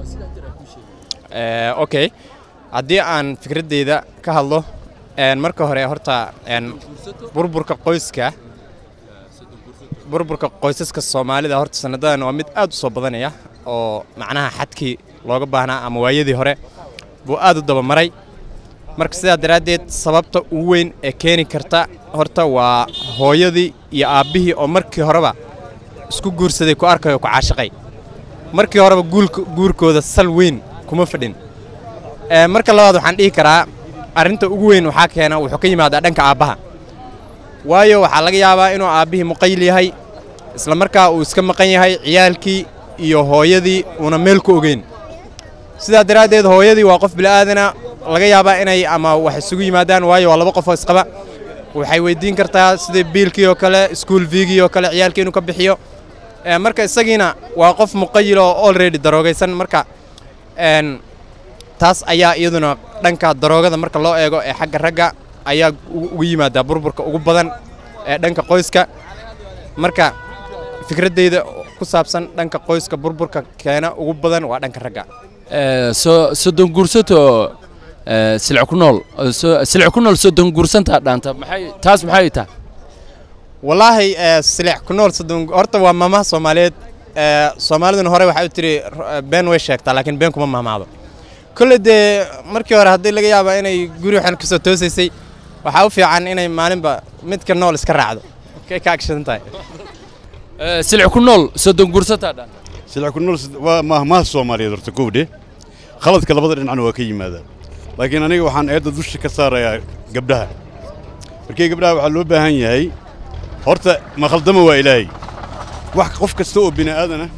Eh, okay haddii aan fikraddeyda ka hadlo een, marka hore horta een, burburka qoyska burburka qoysaska soomaalida horta sanadadan waa mid aad u soo badanaya oo macnaha xadkii looga baahnaa ama waayadii hore buu aad u dabamaray marka sidaa daraaddeed sababta ugu weyn ee keeni karta horta waa hooyadii iyo aabbihii oo markii horeba isku guursaday ku arkayo ku caashiqay markii horeba guulka guurkooda sal weyn kuma fadhin Ee, marka labaad waxaan dhihi karaa arrinta ugu weyn waxaa keena wuxuu ka yimaadaa dhanka aabbaha waayo waxaa laga yaabaa inuu aabbihii muqayl yahay isla markaa uu iska maqan yahay ciyaalkii iyo hooyadii uuna meel ku ogeyn sidaa daraaddeed hooyadii waa qof bila'aadana laga yaabaa inay ama wax isugu yimaadaan waayo waa laba qof oo isqaba waxay weydiin kartaa sida biilkii oo kale iskuul viigii oo kale ciyaalkii inuu ka bixiyo Ee, marka isagiina waa qof muqayil oo already daroogaysan marka een, taas ayaa iyaduna dhanka daroogada marka loo eego ee xagga ragga ayaa ugu ugu yimaadaa burburka ugu badan ee dhanka qoyska marka fikraddeyda ku saabsan dhanka qoyska burburka keena ugu badan waa dhanka ragga Eh, so soddon guursato eh, silic ku nool eh, so- silic ku nool soddon guursantaa dhaanta maxay taas maxay tahay wallaahi ee, silix ku nool soddon horta waa maamaha soomaaliyeed ee, soomaaliduna hore waxay u tiri r- been way sheegtaa laakiin been kuma mahmaado kolle dee markii hore haddii laga yaaba inay guri waxaan kasoo toosaysay waxaa u fiican inay maalinba midka nool iska raacdo kay ka agshadan tahay Eh, silic ku nool soddon guursantaa dhaanta silic ku nool waa mahmaha soomaaliyeed horta kowdhe khaladka labada dhinacna waa ka yimaadaan laakiin aniga waxaan eedda dusha ka saarayaa gabdhaha markii gabdhaha waxaa loo baahan yahay horta ma khaldama waa ilaahay wax qof kasta oo bini aadana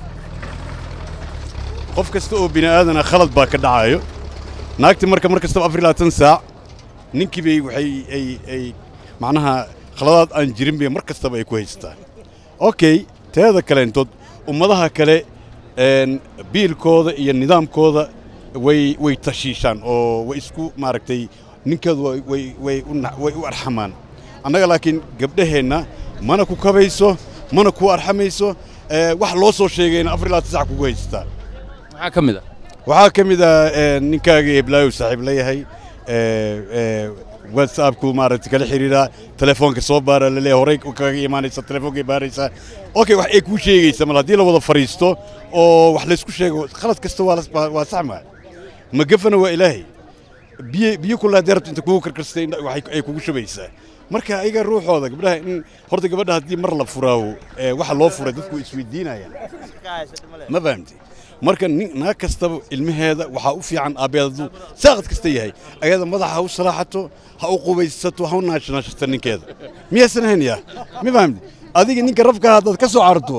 qof kasta oo bini aadana khalad baa ka dhacayo naagti marka mar kastaba afar iyo labaatan saac ninkii bay waxay ay ay macnaha khaladaad aan jirin bay mar kastaba ay ku haystaan okay teeda kaleentood ummadaha kale een, biilkooda iyo nidaamkooda way way tashiishaan oo way isku maaragtay ninkeedu way way way u na- way u arxamaan annaga laakiin gabdhaheenna mana ku kabayso mana ku arxamayso ee, wax loo soo sheegayna afar iyo labaatan sac kugu haystaa maxaa ka mid ah waxaa ka mid ah ee, ninkaaga eblaayow saaxiib leeyahay ee, ee, whatsappku maaragtay kala xiriiraa telefoonka soo baara laleeyahay horey kaga imaanaysa telefoonka baaraysaa okay wax ay kuu sheegaysa mal haddii la wada fariisto oo wax laysku sheego khalad kasta waa las- waa waa sax maa magafana waa ilaahay biyo biyo kula haddii rabto inta kugu karkarstay indha- waxay ay kugu shubaysaa marka ayaga ruuxooda gabdhaha in horta gabadha haddii mar la furaawo ee, waxa loo furay dadku way isweydiinayaan ma fahamtay marka nin naag kastaba ilmaheeda waxaa u fiican aabbeedadu saaqad kasta yahay ayada madaxa ha u salaaxato ha u qubaysato ha u naashnaashato ninkeeda miyaysan ahayn yaa ma fahamtay adiga ninka rafka haddaad ka soo cararto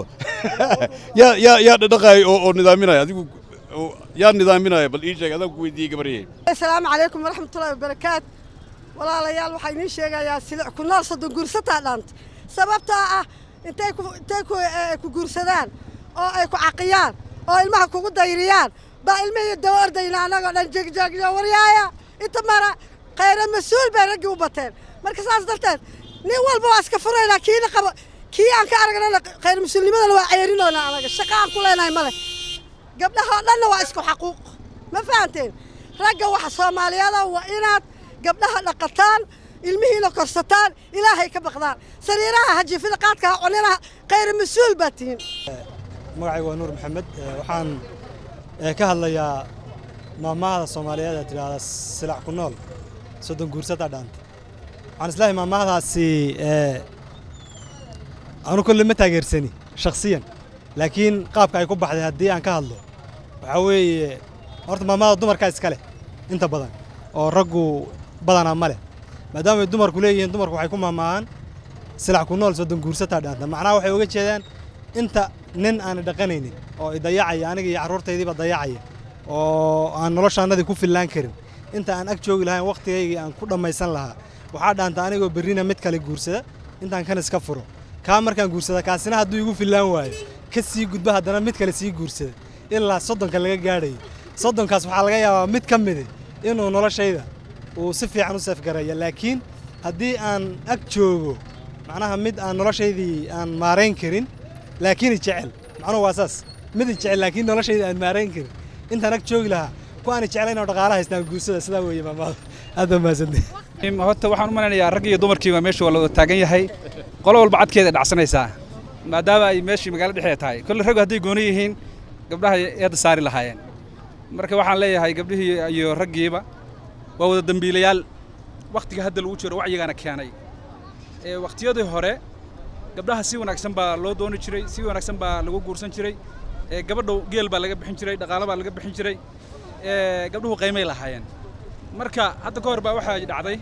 yaa yaa yaa dhadhaqaaya oo oo nidaaminaya adigu oo- yaa nidaaminaya bal ii sheeg adaan ku weydiiyey gabaryey asalaamu calaykum waraxmatullaahi wabarakaat walaalayaal waxaa idiin sheegayaa silic ku nool soddon guursataa dhaanta sababtaa ah intay ku intay ku eh, ku guursadaan oo ay ku caqiyaan oo ilmaha kugu dayriyaan baa ilmihii daba ordayna annagoo dhan jegjegjo waryaaya inta mara khayra mas-uul bay raggii u bateen marka saas darteed nin walba waa iska furaynaa kiina qaba kii aan ka aragnana khayr mas-uulnimadana waa ceerinoona anaga shaqa aan ku leenahay male gabdhaha oo dhanna waa isku xaquuq ma fahanteen ragga waxa soomaaliyada waa inaad gabdhaha dhaqataan ilmihiina korsataan ilaahay ka baqdaan sariiraha hajifida qaadka ha cuninaha khayr mas-uul baad tihiin magacaygu waa nuur maxamed ee, waxaan ee, ka hadlayaa maamahada soomaaliyeed ee tidhaahda silac ku nool soddon guursada dhaanta waxaan islahay maamahadaasi ee, anu kolle ma taageersani shakhsiyan laakiin qaabka ay ku baxday haddii aan ka hadlo waxaa weeye horta maamahada dumarkaa iska leh inta badan oo raggu badanaa ma leh maadaama ay dumarku leeyihiin dumarku waxay ku maamaahaan silac ku nool soddon guursataa dhaanta macnaha waxay uga jeedaan inta nin aan dhaqanaynin oo i dayacaya aniga iyo carruurtaydiiba dayacaya oo aan noloshaannadii ku fillaan karin inta aan ag joogi lahayn wakhtigaygii aan ku dhammaysan lahaa waxaa dhaanta anigoo berrina mid kale guursada intaan kan iska furo kaa markaan guursada kaasina hadduu igu fillaan waayo ka sii gudba haddana mid kale sii guursada ilaa soddonka laga gaadhayo soddonkaas waxaa laga yaabaa mid ka midi inuu noloshayda uu si fiican u seefgaraya laakiin haddii aan ag joogo macnaha mid aan noloshaydii aan maarayn karin laakiin i jecel macnuhu waa saas mid i jecel laakiin noloshayda aan maarayn karin intaan ag joogi lahaa ku aani jeclayn oo dhaqaala haystaan guursada sidaa weeye maamaada aad baa mahadsantahay horta waxaan u malaynayaa rag iyo dumarkiiba meesha waa la wada taagan yahay qolo walba cadkeeda dhacsanaysaa maadaama ay meeshii magaalo dhexdeeda tahay kolle raggu hadday gooni yihiin gabdhaha eedda saari lahaayeen marka waxaan leeyahay gabdhihii iyo raggiiba waa wada dembiilayaal wakhtiga hadda lagu jiro wacyigaana keenay ee wakhtiyadii hore gabdhaha si wanaagsan baa loo dooni jiray si wanaagsan baa lagu guursan jiray ee gabadhu geel baa laga bixin jiray dhaqaalo baa laga bixin jiray ee gabdhuhu qiimay lahaayeen marka hadda ka hor baa waxaa dhacday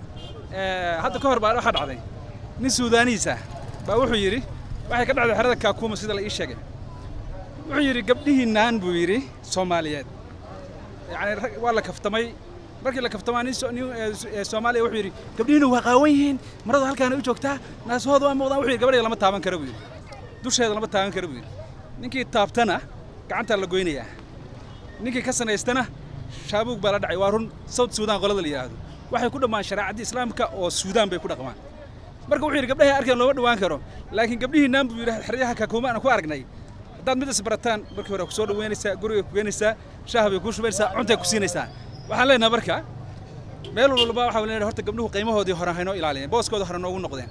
ee hadda ka hor baa waxaa dhacday nin suudaaniis ah baa wuxuu yidhi waxay ka dhacday xerada kaakuuma sida la ii sheegay wuxuu yidhi gabdhihiinaan buu yidhi soomaaliyeed yacni rag- waa la kaftamay markii la kaftamaa nin so- nin ee, ee, soomaaliya wuxuu yidhi gabdhihiina waa qaawan yihiin maradu halkaana u joogtaa naasahooda waa muuqdaan wuxuu yidhi gabadheeda lama taaban karo buu yidhi dusheeda lama taaban karo buu yidhi ninkii taabtana gacantaa la goynayaa ninkii ka sanaystana shaabuug baa la dhacay waa run south suudaan qolada la yidhaahdo waxay ku dhammaan shareecadii islaamka oo suudaan bay ku dhaqmaan marka wuxuu yidhi gabdhahay arkeen looma dhawaan karo laakiin gabdhihiinaan buu yidhi xeryaha kakuuma aan ku aragnay haddaad mid isbarataan markii hore ku soo dhaweynaysaa guriga ku geenaysaa shaah bay kuu shubaynaysaa cuntay ku siinaysaa waxaan leenahay marka meel walba waxaa leenahay horta gabdhuhu qiimahoodii hore haynoo ilaaliyeen booskooda hore noogu noqdeen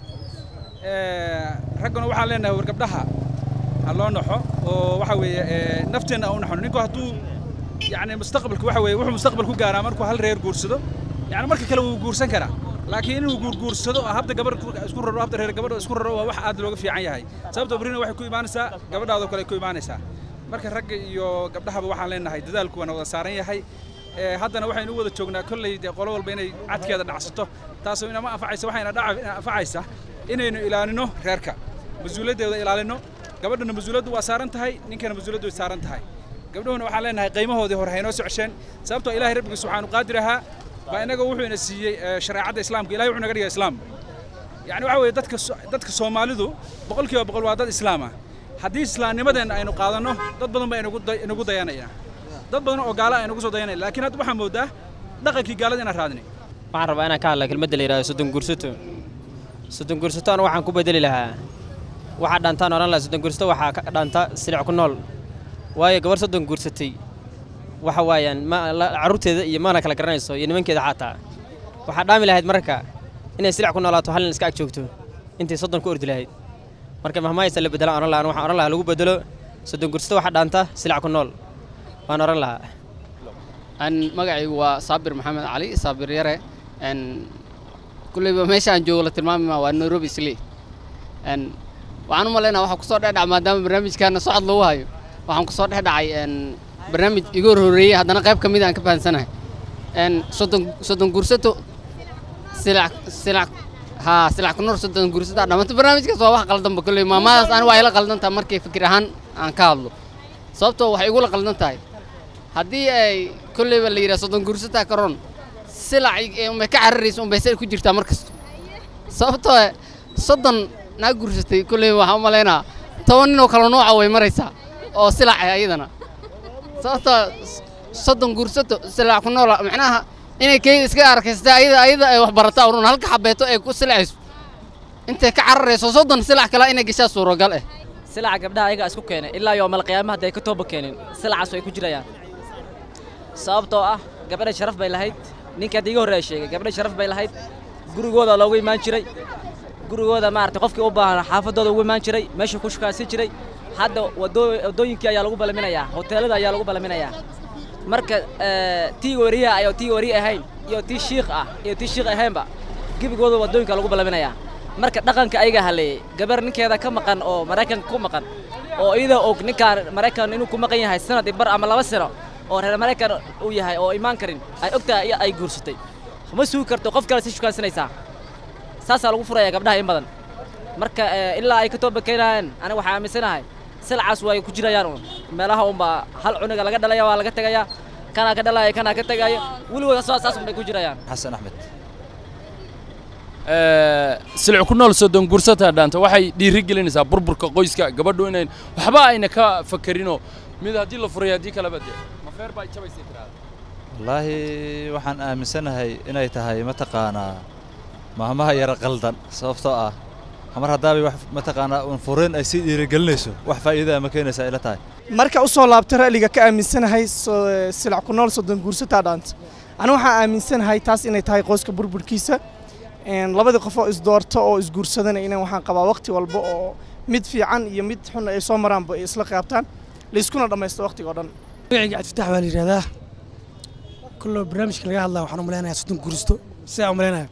Ee, ragguna waxaan leenahay war gabdhaha ha loo naxo oo waxa weeye ee, nafteenna aan u naxono ninku hadduu yacni mustaqbalku waxa weeye wuxuu mustaqbal ku gaaraa markuu hal reer guursado yacni marka kale wuu guursan karaa laakiin inuu guurguursado oo habda gabar ku- isku raro habda reer gabadha isku raro waa wax aad looga fiican yahay sababtoo berrina waxay ku imaanaysaa gabadhaadoo kale ay ku imaanaysaa marka ragga iyo gabdhahaba waxaan leenahay dadaalku waana wada saaran yahay ee haddana waxaynu u wada joognaa kolley dee qolo walba inay cadkeeda dhacsato taasoo inama anfacaysa waxayna dhaca ina anfacaysa inaynu ilaalino reerka mas-uuliyaddeeda ilaalino gabadhana mas-uuliyaddu waa saaran tahay ninkana mas-uuliyaddu way saaran tahay gabdhuhuna waxaan leenahay qiimahoodii hore haynoo socsheen sababtoo ilaahay rabbiga subxaanu qaadir ahaa baa inaga wuxuu ina siiyey ee, shareecadda islaamka ilahay wuxuu naga dhigay islaam yacni waxa weeye dadka so- dadka soomaalidu boqolkiiba boqol waa dad islaam ah haddii islaamnimadeenna aynu qaadanno dad badan baa inagu day- inagu dayanaya dad badan oo gaala aynagu soo dayanaya laakiin hadda waxaa moodaa dhaqankii gaalada inaan raadinay waxaan rabaa inaan ka hadla kelmadda la yidhahdo soddon gursato soddon gursato anu waxaan ku bedeli lahaa waxaa dhantaan odhan lahaa soddon gursato waxaa ka dhanta silic ku nool waayo gabar soddon gursatay waxa waayaan ma la- carruurteeda iyo mana kala garanayso iyo nimankeeda xataa waxaa dhaami lahayd marka inay silic ku noolaato hal nin iska ag joogto intay soddon ku ordi lahayd marka mahmaaysa la bedelaan odhan lahaa waxaan odhan lahaa lagu bedelo soddon gursato waxaa dhaanta silic ku nool waan odhan lahaa an magacaygu waa saabir maxamed cali saabir yare n kulleyba meesha aan joogo la tilmaami maa waa nairobi isli n waxaan u malaynaa waxaa kusoo dhex dhaca maadaama barnaamijkaana socod lagu hayo waxaan kusoo dhex dhacay n barnaamij iga hor horreeyey haddana qayb ka mid aan ka fahansanahay n soddon soddon gursato silac silac haa silac ku noor soddon gursato dhammaanta barnaamijkaas waa wax qaldanba kulley maamadaas ani waa ila qaldan tahay markay fikir ahaan aan ka hadlo sababtoo waxay igula qaldan tahay haddii ay kolleyba la yidhaha soddon gursataa karoon silac ee unbay ka cararaysa unbay say ku jirtaa mar kasta sababtoo eh, soddon naa gursatay kolleyba waxaan u malaynaa toban ninoo kale nooca way maraysaa oo silac ah ayadana sababtoo s- soddon gursato silac ku noola macnaha inay keyda iska arkaysta ayada ayada ay wax barataa urun halka xabeeto ay ku silacayso intay ka cararayso soddon silac kale inay gashaa suuragal eh silaca gabdhaha ayagaa isku keenay ilaa yoomal qiyaama hadday ka tooba keenin silacaas way ku jirayaan sababtoo ah gabadha sharaf bay lahayd ninka hadda iga horreeya sheegay gabadha sharaf bay lahayd gurigooda loogu imaan jiray gurigooda maaragtay qofkii u baahan xaafadooda ugu imaan jiray meesha ku shukaansi jiray hadda wadoo- waddooyinkii ayaa lagu balaminayaa hoteelada ayaa lagu balaminayaa marka eh, tii wariyaha ayoo tii wariye ahayn iyo tii shiikh ah iyo tii shiikh ahaynba gebigooda waddooyinka lagu balaminayaa marka dhaqanka ayaga haleeyey gabar ninkeeda ka maqan oo maraykanka ku maqan oo iyada og ninkaan maraykan inuu ku maqan yahay sanad iyo bar ama laba sano oo reer maraykan uu yahay oo imaan karin ay ogtahay iyo ay guursatay ma sugi karto qof kale si shukaansanaysaa saasaa lagu furaya gabdhaha in badan marka eh, ilaa ay ka tooba keenayaan aniga waxaa aaminsanahay silcaas way ku jirayaan uun meelaha unbaa hal cuniga laga dhalaya waa laga tegaya kanaa ka dhalaya kanaa ka tegaya weligood saas saas unbay ku jirayaan xasan axmed silic ku nool soddon gursataa dhaanta waxay dhiiri gelinaysaa burburka qoyska gabadhu inayn waxba ayna ka fakerinoo mid haddii la furay haddii kaleba dee mafeer baa jabaysay tiraada wallaahi waxaan aaminsanahay inay tahay mataqaanaa maamaha yara qaldan sababtoo ah mar haddaabay wax mataqaanaa un fureen ay sii dhiirigelinayso wax faa'iida ma keenaysaa ila tahay marka u soo laabta ra'liga ka aaminsanahay so- silac ku nool soddon guursataa dhaanta anigu waxaan aaminsanahay taas inay tahay qoyska burburkiisa Een, labadii qof oo isdoorto oo isguursadana inaan waxaan qabaa waqti walba oo mid fiican iyo mid xun ay soo maraanba ay isla qaabtaan layskuna dhammaysto waqtiga oo dhan magacayga cabdifatax baa la yidhahdaa kulloo barnaamijka laga hadlaa waxaan u malaynayaa soddon guursto sidaa u malaynaya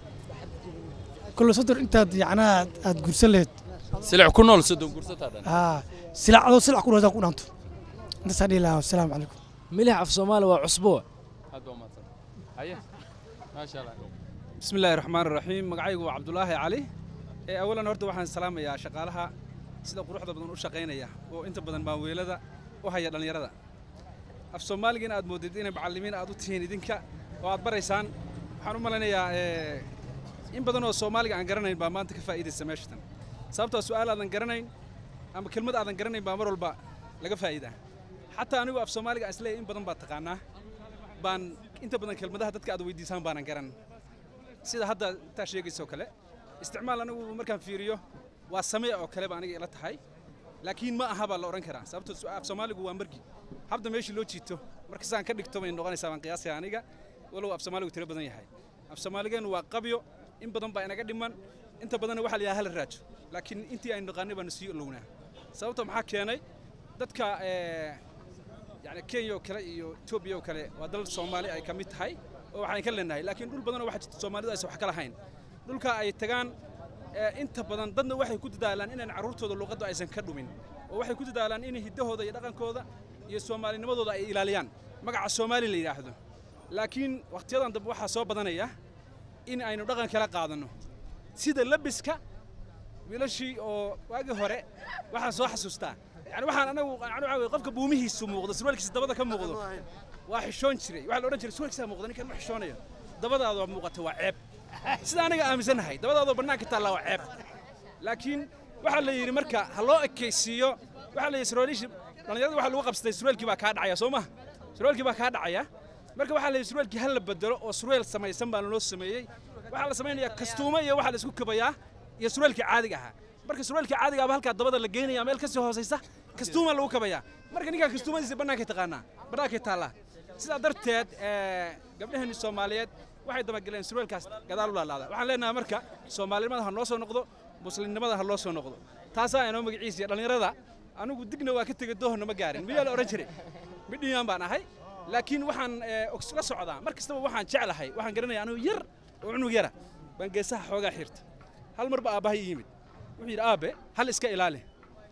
kulloo soddon intaad yacnaa aad guursan lahayd silic ku nool soddon guursataa dhan haa silac adoo silac ku dhawdaa ku dhaanto intaasaa dhihi lahaa wasalaamu calaykum milix af soomaali waa cusbo aad baa umahadsan haye maasha allah بسم الله الرحمن الرحيم magacaygu waa cabdulaahi cali ee awalan horta waxaan salaamayaa shaqaalaha sida quruxda badan u shaqaynaya oo inta badan maaweelada u haya dhallinyarada af soomaaliga in aad moodid inay macallimiin aad u tihiin idinka oo aad baraysaan waxaan u malaynayaa ee, in badan oo soomaaliga aan garanayn baa maanta ka faa'iidaysa meeshatan sababtoo su'aal aadan garanayn ama kelmad aadan garanayn baa mar walba laga faa'iidaa xataa anigu af soomaaliga aan isleeyahay in badan baad taqaanaa baan inta badan kelmadaha dadka aad weydiisaan baanan garan sida hadda intaa sheegaysa oo kale isticmaal anigu markaan fiiriyo waa samee oo kale ba aniga ila tahay laakiin ma aha baa la odhan karaa sababtoo su- af soomaaligu waa margi habda meeshii loo jiito marka sidaan ka dhigto bay noqonaysaa baan qiyaasaya aniga walow af soomaaligu tiro badan yahay af soomaaligeenu waa qabyo in badan baa inaga dhiman inta badanna waxaa la yidhaha hala raajo laakiin intii aynu naqaanay baanu sii olownaa sababta maxaa keenay dadka ee, yani kenya oo kale iyo etoobiya oo kale waa dal soomaali ay ka mid tahay oo waxaan ka leenahay laakiin dhul badanoo waxaa jirta soomaalidu aysan wax ka lahayn dhulka ay tagaan ee, inta badan dadna waxay ku dadaalaan inaan carruurtooda luqadda aysan ka dhumin oo waxay ku dadaalaan in hiddahooda iyo dhaqankooda iyo soomaalinimadooda ay ilaaliyaan magaca soomaali la yidhaahdo laakiin wakhtiyadan dambe waxaa soo badanaya in aynu dhaqan kala qaadanno sida labiska wiilashii oo waagii hore waxaan soo xasuustaa yani waxaan anagu yani waxaa weye qofka buumihiisu muuqdo surwaalkiisa dabada ka muuqdo waa xishoon jiray waxaa la odhan jiray surwaalkiisa muuqda ninkan ma xishoonayo dabadaada muuqata waa ceeb sida aniga aaminsanahay dabadaadoo bannaanka taalla waa ceeb laakiin waxaa la yidhi marka ha loo ekaysiiyo waxaa la yidhi surwaalishi dhallinyarada waxaa lagu qabsatay surwaalkii baa kaa dhacaya soo maha surwaalkii baa kaa dhacaya marka waxaa la yidhi surwaalkii ha la bedelo oo surweel samaysan baa loo sameeyey waxaa la samaynayaa kastuumo iyo waxaa la isku kabayaa iyo surwaalkii caadiga ahaa marka surwaalkii caadiga ahba halkaa dabada la geynaya meel kasii hoosaysa kastuuma lagu kabayaa marka ninkaa kastuumadiisa bannaankay taqaanaa bannaankay taallaa sidaa darteed ee, gabdhaheenni soomaaliyeed waxay dabagaleen surwaalkaas gadaal u laalaada waxaan leenahay marka soomaalinimada ha noo soo noqdo muslimnimada ha loo soo noqdo taasaa inoo magaciisiya dhallinyarada anigu digna waa ka tegey doohna ma gaarin miyaa la odhan jiray midhiyaan baan ahay laakiin waxaan ee, og- la socdaa mar kastaba waxaan jeclahay waxaan garanaya anigu yar oo cunug yara baan geesaha xoogaa xirta hal mar ba aabbahay ii yimid wuxuu yidhi aabe hal iska ilaali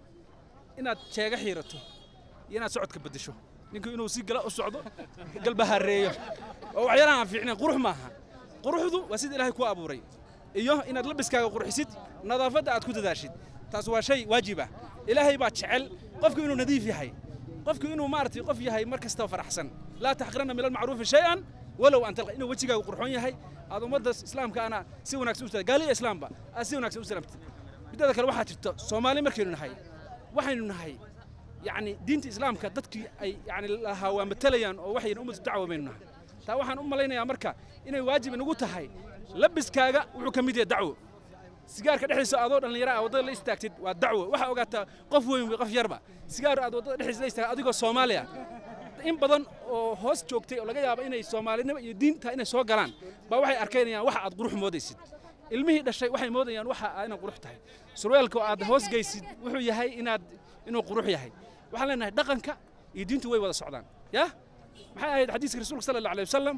inaad jeega xiirato iyo inaad socodka beddesho ninku inuu si gala u socdo galbahareeyo oo waxyaalaha aan fiicnayn qurux maaha quruxdu waa sida ilaahay ku abuuray iyo inaad labiskaaga qurxisid nadaafadda aad ku dadaashid taas waa shay waajib ah ilaahay baa jecel qofku inuu nadiif yahay qofku inuu maaragtay qof yahay mar kastaba faraxsan laa taxqiranna min almacruufi shay-an walow an talqa inuu wejigaaga qurxoon yahay aad ummadda islaamka ana si wanaagsan u gaaliya islaamba aad si wanaagsan u salaamtid mideeda kale waxaa jirta soomaali markaynu nahay waxaynu nahay yacni diinta islaamka dadkii ay yacni lahaa waa matalayaan oo waxayna ummadu dacwa baynu nahay taa waxaan u malaynayaa marka inay waajib inagu tahay labiskaaga wuxuu ka mid yahay dacwo sigaarka dhexdiisa adoo dhallinyaro ah waddada la istaagtid waa dacwo waxaa ogaataa qof weyn wey qof yarba sigaar aad waddada dhexdiisa la istaagtid adigoo soomaaliya in badan oo hoos joogtay oo laga yaabo inay soomaalinimo iyo diinta inay soo galaan baa waxay arkaynayaan waxa aad qurux moodaysid ilmihii dhashay waxay moodayaan waxa aad inaad qurux tahay surweelka oo aad hoos geysid wuxuu yahay inaad inuu qurux yahay waxaan leenahay dhaqanka iyo diintu way wada socdaan ya maxay ahayd xadiiska rasuulka sala allahu alayh wasalam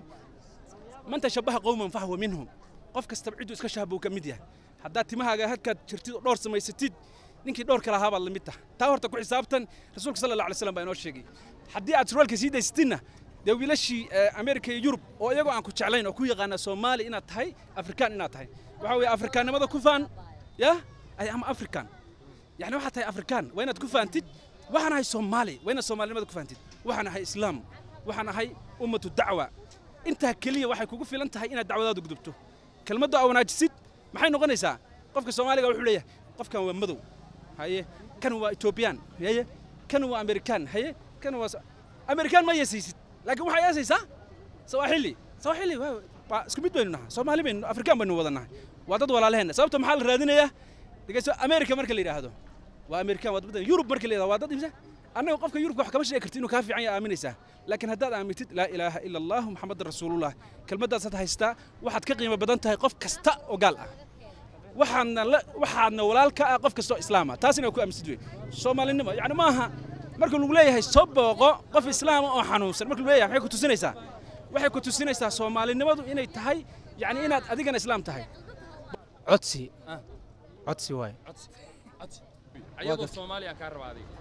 man tashabaha qowman fahwa minhum qof kastaba cidduu iska shahbuu ka mid yahay haddaad timahaaga halkaad jirtid oo dhowr samaysatid ninkii dhowrka lahaa baad la mid tahay taa horta ku xisaabtan rasuulka sala allahu alay wasalam baa inoo sheegay haddii aad surwaalka sii daysatidna dee wiilashii amerika iyo yurub oo iyagoo aan ku jeclayn oo ku yaqaana soomaali inaad tahay afrikaan inaad tahay waxaa weeye afrikaannimada ku faan ya ay ama afrikaan yani waxaad tahay afrikaan waa inaad ku faantid waxaan ahay soomaali waa inaad soomaalinimada ku faantid waxaan ahay islaam waxaan ahay ummatu dacwa intaa keliya waxay kugu filan tahay inaad dacwadaadu gudubto kelmadda aa wanaajisid maxay noqonaysaa qofka soomaaliga wuxuu leeyahay qofkan waa madow haye kan waa etoobiyaan haye kan waa amerikaan haye kan waa amerikaan ma yeesaysid laakiin waxaa yeesaysaa sawaaxili sawaaxili waa isku mid baynu nahay soomaali baynu afrikaan baynu wada nahay waa dad walaalaheenna sababta maxaa la raadinayaa dhegeyso america marka la yidhaahdo waa amerikaan waa dad yurub marka la yidhahdo waa dad imse annaga qofka yurubka wax kama sheegi karti inuu kaa fiican yahay aaminaysaa laakiin haddaad aamintid laa ilaaha ila allahu maxamedan rasuulullah kelmaddaasaad haystaa waxaad ka qiimo badan tahay qof kasta oo gaal ah waxaadna la waxaadna walaal ka ah qof kasta oo islaama taas inaad ku aaminsid wey soomaalinimo yacni maaha marka lagu leeyahay soo booqo qof islaama oo xanuunsan marka lagu leeyahay maxay ku tusinaysaa waxay ku tusinaysaa soomaalinimadu inay tahay yacni inaad adigana islaam tahay codsi codsi waay ayadoo soomaaliya kaa raba adiga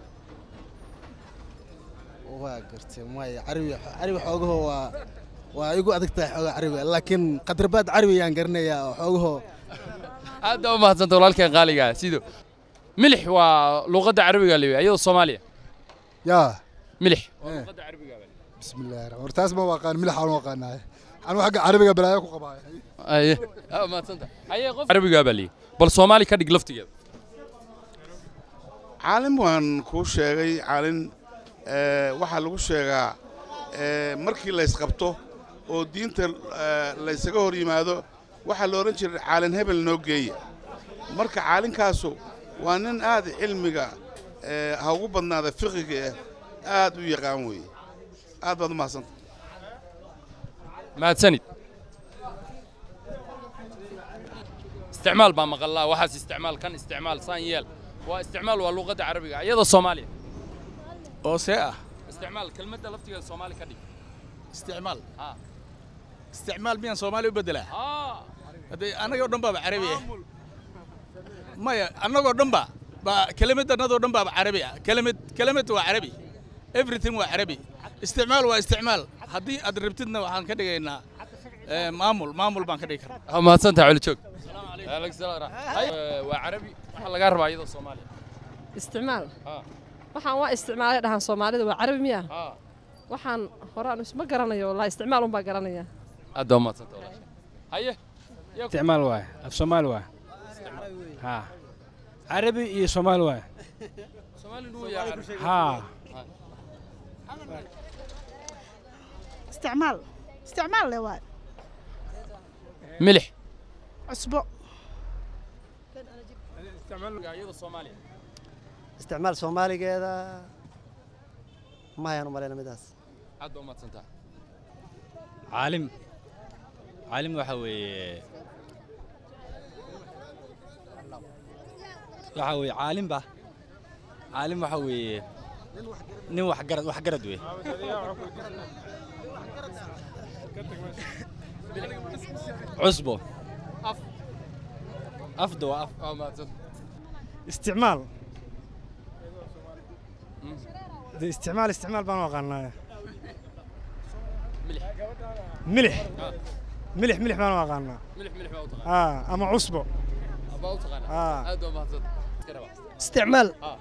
waa gartay maya carabi carabi xoogaho waa waa igu adag tahay xoogaa carabi laakiin qadrabaad carabi ayaan garanayaa oo xoogaho aad baa u mahadsanta walaalkeen qaaliga ah sido milix waa luqadda carabiga la ayadoo soomaaliya yaa milix بسم الله الرحمن الرحيم تاس ما وقان ملح أنا وقان أنا حق عربي قبل أياك وقبايا aye aa mahadsanta aye qof carabigaa baa liyi bal soomaali ka dhig laftigeeda caalin waan kuu sheegay caalin eh, waxaa lagu sheegaa eh, markii laysqabto oo diinta eh, laysaga hor yimaado waxaa la odhan jiray caalin hebel noo geeya marka caalinkaasu waa nin aad cilmiga eh, ha ugu badnaada fiqiga eh aad u yaqaan weeye aad baad u mahadsanta mahadsanid isticmaal baa maqallaa waxaas isticmaal kan isticmaal saan yeel waa isticmaal waa luqadda carabiga iyadoo soomaaliya oo see ah isticmaal kelmadda laftigeeda soomaali ka dhig isticmaal haa isticmaal miyaan soomaali u beddelaa haa haddee annagoo dhan baaba carabi ah maya annagoo dhan ba baa kelimad annadoo dhan baaba carabi ah kelimad kelimad waa carabi everything waa carabi isticmaal waa isticmaal haddii aad rabtidna waxaan ka dhigaynaa eh, maamul maamul baan ka dhigi karnaa aa mahadsantaha culi joog Waalaikum salaam. Haye, waa carabi waxaa lagaa rabaa iyadoo soomaaliya isticmaal haa waxaan waa isticmaalay dhahan soomaalida waa carabi miya haa waxaan horaan isma garanayo walaa isticmaal unbaa garanaya aad baa umahadsanta walaasha haye isticmaal waay af soomaali waay haa carabi iyo soomaali waay soomaali nugu yaa carabi haa استعمال استعمال له واي milix عصبه iyadoo soomaaliya isticmaal soomaaligeeda mahayaan u malayna midaas aad baa umaadsantaa caalim caalim waxa weeye waxa weeye caalimba caalim waxa weeye nin wax garad wax garad wey cusbo af afda waa af waa mahadsan استعمال دي استعمال استعمال بان وقانا ملح ملح ملح بان وقانا milix milix baa u taqaan اه اما عصبه baa u taqaanaa آه. aad baa umahadsanta iska rabaa استعمال اه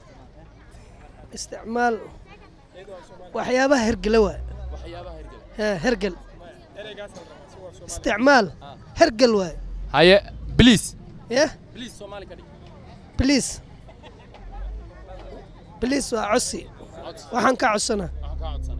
استعمال waxyaabaha hergela waa waxyaabaha hirgela Haa, hergel isticmaal hergel waay haye bliis yah bliis soomaali ka dhig bliis bliis waa cosi waxaan ka codsanaa waxaan kaa codsaa